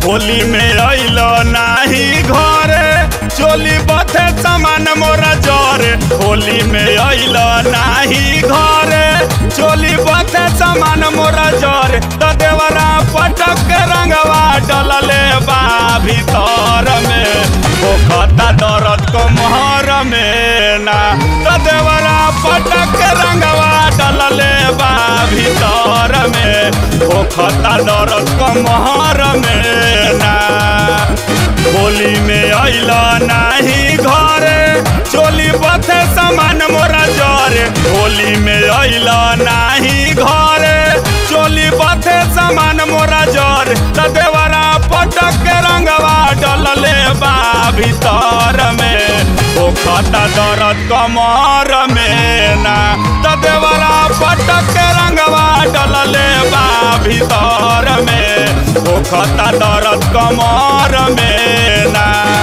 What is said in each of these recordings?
होली में अइल नाही घरे चोली बथे समान मोरा जरे होली में अइल नाही घरे चोली बथे समान मोरा जरे त देवरा पटक के रंगवा डलले बा भीतर में पोखता दर्द को मोहर में ना त देवरा पटक के रंगवा डलले बा भीतर में पोखता दर्द को मोहर में ना होली में अइल नाही घरे चोली बथे समान मोरा जरे होली में अइल नाही घरे चोली बथे समान मोरा जरे त देवरा पटक के रंगवा डलले बा भीतर में पोखता दर्द कमर में ना त देवरा पटक के रंगवा डलले बा भीतर में पोखता दर्द कमर में ना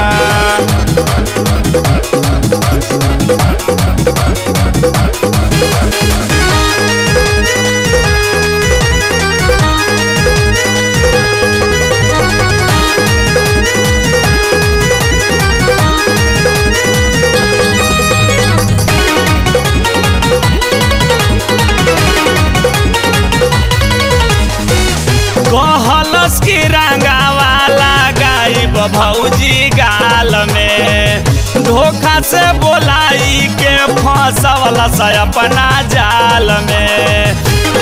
कहलस की रंगावाला गायब भौजी गाल में धोखा से बोलाई के फंसवल से अपना जाल में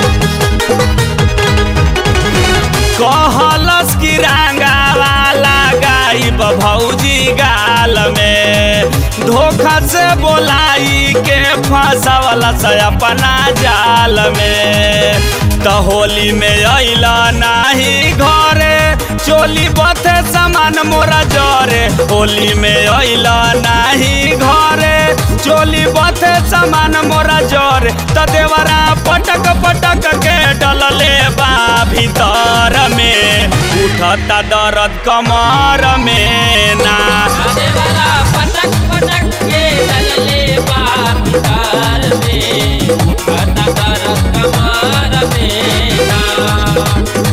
कहलस की रंगावाला गायब भौजी गाल में धोखा से बोलाई के फंसवल से अपना जाल में त होली में अइला नाही घरे चोली बथे समान मोरा जरे होली में अइला नाही घरे चोली बथे समान मोरा जरे त देवरा पटक पटक के डलले बा भीतर में उठता दर्द कमर में ना देवरा पटक पटक के डलले बाप कार में खाता कर कमार में ना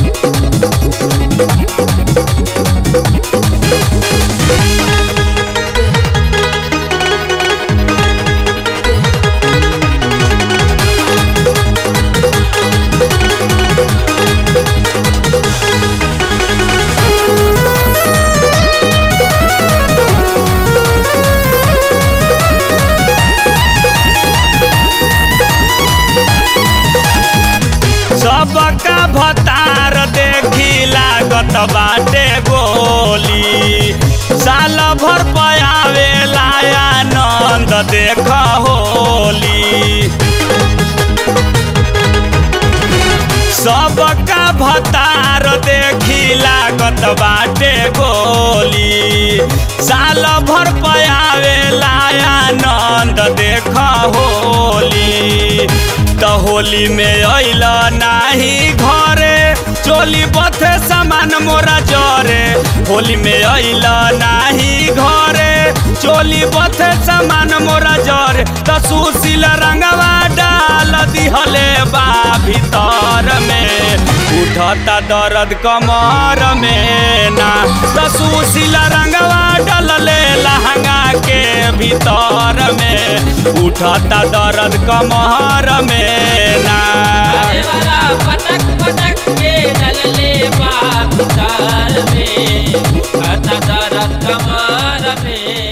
सबका भतार देखी लागत बाटे गोली साल भर पयावे आनंद देख होली सबका भतार देखी लागत बाटे गोली साल भर पयावे आनंद देख होली त होली में अइल नाही घरे चोली बथे समान मोरा जरे होली में अइल नाही घरे चोली बथे समान मोरा जरे त सुशील रंगवा डाल दिहले बा भीतर में उठता दर्द कमर में ना त सुशील रंगवा डलले लहंगा के भीतर में उठता दर्द कमर में ना देवरा पटक पटक के डलले बाप कार में खाता कर कमार में